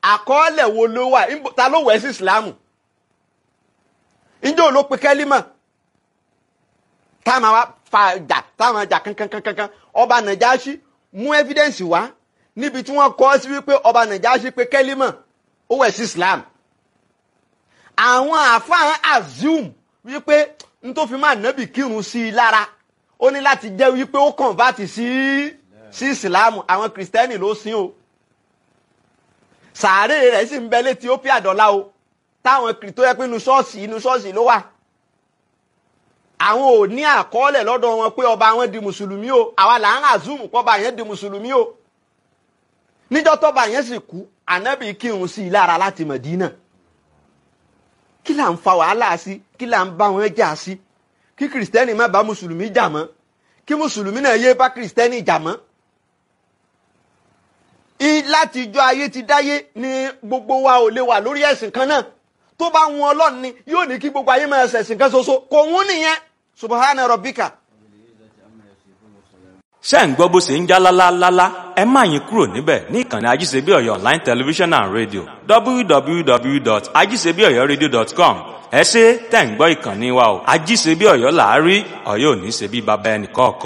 àkọọ́lẹ̀ wo ló wà Níbo- ta ló wẹ̀ sí ìsìlámù ǹjẹ́ ò ló pe kẹ́límà táwọn wa fa jà táwọn jà kankankankan ọba nàjáṣí mú evidence wá níbi tí wọ́n kọ sí wípé ọba nàjáṣí pé kẹ́límà ó wẹ̀ sí islam àwọn àfáàn assume wípé n tó fi máa nábì kírun sí i lára ó ní láti jẹ́ wípé ó convert sí sí islam àwọn kìrìsìtẹ́nì ló sìn o sàárè rẹ̀ sì ń bẹ létí ó pé àdọ́lá o táwọn kìrì tó yẹ pé inú ṣọ́ọ̀ṣì inú ṣọ́ọ̀ṣì ló wà àwọn ò ní àkọọ́lẹ̀ lọ́dọ̀ wọn pé ọba wọn di mùsùlùmí o àwa là ń àzùmù pọ́ba yẹn di mùsùlùmí o níjọ́ tọ́ba yẹn sì kú ànábì kírun sí i lára láti Mẹ̀dínà kí là ń fa wàhálà sí kí là ń bá wọn jà sí kí kìrìsìtẹ́nì má bá mùsùlùmí jà mọ́ kí mùsùlùmí náà yé bá kìrìsìtẹ́nì jà mọ́ I- láti ijọ́ ayé ti dáyé ni gbogbo wa ò lè wà lórí ẹ̀sìn kan náà tó bá wọn ọlọ́run ni yóò ní kí gbogbo ayé máa ṣẹ̀sìn kan ṣoṣo kò wọ́n nìyẹn subahana rabbika. ṣé ń gbọ́ bó ṣe ń já lálálálá ẹ má yín kúrò níbẹ̀ ní ìkànnì ajíṣebí ọ̀yọ́ online television and radio www.ajíṣebíọ̀yọ́radio.com ẹ ṣe tẹ̀ ń gbọ́ ìkànnì wa o ajíṣebí ọ̀yọ́ làárí ọ̀yọ́ ò ní ṣe bí baba ẹnì kọ̀ọ̀kan.